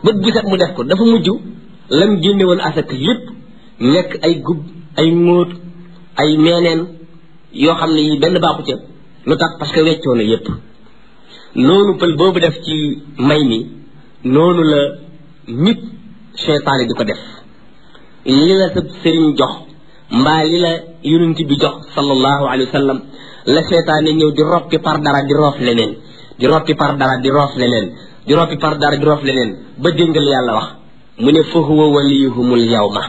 bët bu set mu def ko dafa mujj lam génne woon asaka lépp nekk ay gub ay ngóot ay meeneen yoo xam ne yi benn baaxu ca lu tax parce que weccoo na yépp noonu pël boobu def ci may mi noonu la nit seytaane di ko def li la sa sëriñ jox mbaa li la yonent bi jox sallallahu alayhi wa sallam la seytaane ñëw di roppi par dara di roof leneen di roppi par dara di roof leneen di roppi par dara di roof leneen ba déngal yàlla wax mu ne fa huwa waliyuhumul yawma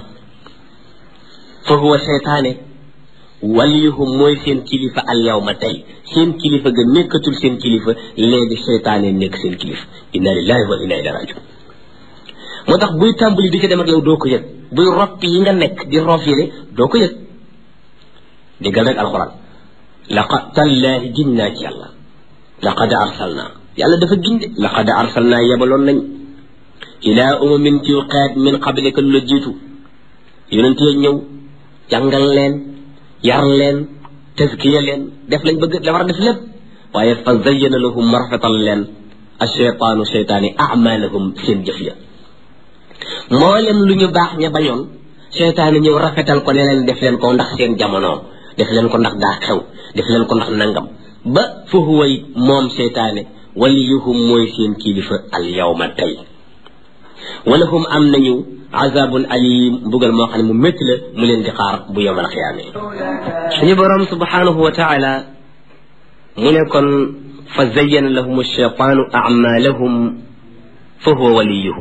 fa huwa seytaane waliyuhum mooy seen kilifa al yawma tey seen kilifa ga nekkatul seen kilifa léegi seytaane nekk seen kilifa inna lillahi wa inna ilayhi rajiun moo tax buy tàmbali di ci dem ak yow doo ko yëg buy roppi yi nga nekk di roof yile doo ko yëg déggal rek alxuraan laqad tallaahi giñ naa ci yàlla laqad arsalna yàlla dafa giñ de laqad arsalna yebaloon nañ ilaa umamin ci xeet min qablika lu la jiitu yonent ya ñëw jàngal leen yar leen taskiya leen def lañ bëgg la war a def lépp waaye fa zayyana lahum marfatal leen asheytaanu seytaani amalahum seen jëf ya mboolem lu ñu baax ña bañoon seytaani ñëw rafetal ko ne leen def leen ko ndax seen jamono def leen ko ndax daa xew def leen ko ndax nangam ba fa huwa moom seytaane waliyuhum mooy seen kilifa al yawma tey walahum am nañu azabun alim mbugal moo xam ne mu métti la mu leen di xaar bu yowmal xiyaame suñu borom subhanahu wa taala mu ne kon fa zayyana lahum alcheytaanu amalahum fa huwa waliyuhum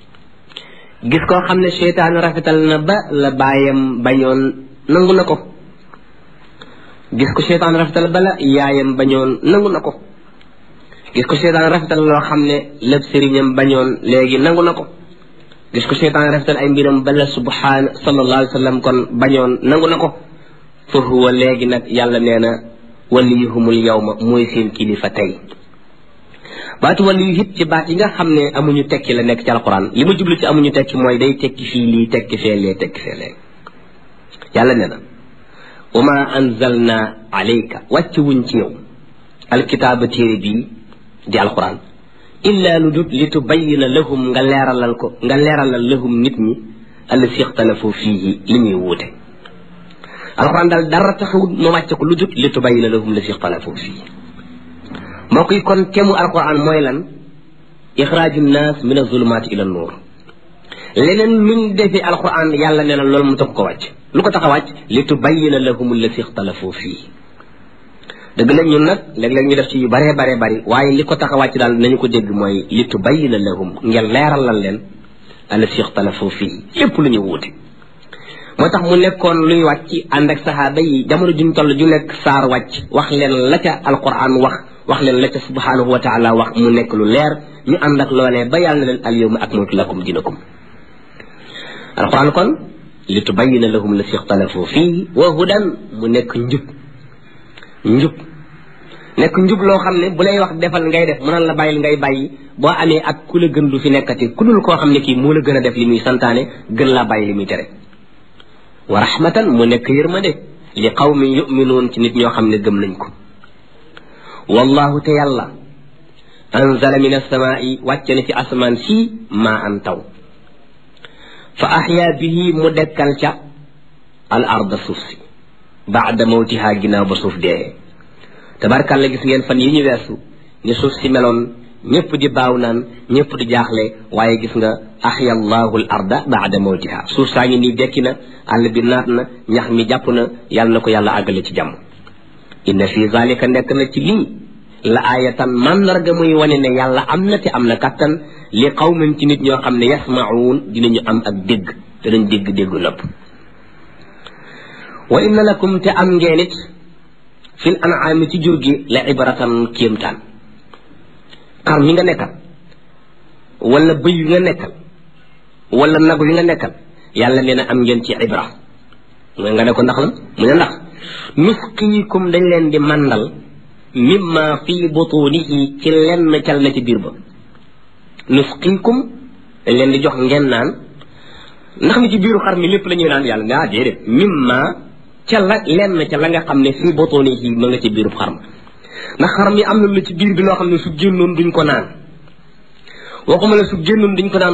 gis koo xam ne cheytaan rafetal na ba la bàyyam bañoon nangu na ko gis ko cheytaan rafetal ba la yaayam bañoon nangu na ko gis ko cheytaan rafetal loo xam ne lépp sëriñam bañoon léegi nangu na ko gis ko cheytaan rafetal ay mbiram bala subhaan sallallahu alayhi wa sallam kon bañoon nangu na ko fa huwa léegi nag yàlla nee na waliyuhumul yawma mooy seen kilifa tey baatu waliyu it ci baat yi nga xam ne amuñu tekki la nekk ci alquran li ma jublu ci amuñu tekki mooy day tekki fii lii tekki fee lee tekki fee lee yàlla nee na wama anzalna alayka wàcc wuñ ci yow alkitaaba téere bii di alquran illa lu dut li tubayina lahum nga leeralal ko nga leeralal lahum nit ñi allasi ixtalafu fiihi li ñuy wuute alquran daal dara taxawut ma wàcce ko lu dut li tubayina lahum lasi ixtalafu fiihi moo koy kon kemu alquran mooy lan ixraaju nnaas min azulumaati ila nuur leneen luñ defee alquran yàlla nee na loolu mu tax ko wàcc lu ko tax a wàcc li tubayina lahum allasi ixtalafu fiihi dëgg la ñun nag léeg-léeg ñu def ci yu baree baree bari waaye li ko tax a wàcc daal nañu ko dégg mooy li tubayina lahum ngeen leeralal leen allasi ixtalafu fii lépp lu ñu wuute moo tax mu nekkoon luy wàcc ànd ak saxaaba yi jamono juñ toll ju nekk saar wàcc wax leen la ca alquran wax wax leen la ca subhanahu wa taala wax mu nekk lu leer ñu ànd ak loolee ba yàlla na leen al yawma akmaltu lakum dinakum alquran kon li tubayina lahum allasi ixtalafu fii wa hudan mu nekk njub njub nekk njub loo xam ne bu lay wax defal ngay def mënal la bàyyil ngay bàyyi boo amee ak ku la gën du fi nekkati ku dul koo xam ne kii moo la gën a def li muy santaane gën laa bàyyi li muy tere wa rahmatan mu nekk yërmande li qawmin yuminuun ci nit ñoo xam ne gëm nañ ko wallahu te yàlla anzala min alsamaai wàcce na ci asamaan sii maa an taw fa axyaa bihi mu dekkal ca al arda suuf si baada mawtiha ginnaaw ba suuf dee tabarkàlla gis ngeen fan yi ñu weesu ni suuf si meloon ñëpp di baaw naan ñëpp di jaaxle waaye gis nga axya allahu l arda baada mawtiha suuf saa ngi nii dekki na àll bi naat na ñax mi jàpp na yàlla na ko yàlla àggale ci jàmm inna fi zalika nekk na ci lii la aayatan màndarga muy wane ne yàlla am na te am na kattan li qawmin ci nit ñoo xam ne yasmaun dinañu am ak dégg danañ dégg déggu nopp wa inna lakum te am ngeen it fil an'aami ci jur gi la ibratan kéemtaan xar mi nga nekkal wala bëy wi nga nekkal wala nag wi nga nekkal yàlla nee na am ngeen ci ibra mooy nga ne ko ndax la mu ne ndax nusqiikum dañ leen di màndal mimma fi butunihi ci lenn cal na ci biir ba nusqiikum dañ leen di jox ngeen naan ndax mi ci biiru xar mi lépp la ñuy naan yàlla ne ah déedéet mimma ca la lenn ca la nga xam ne fii botooni yi ma nga ci biirub xar ma ndax xar mi am na lu ci biir bi loo xam ne su génnoon duñ ko naan waxuma la su génnoon duñ ko naan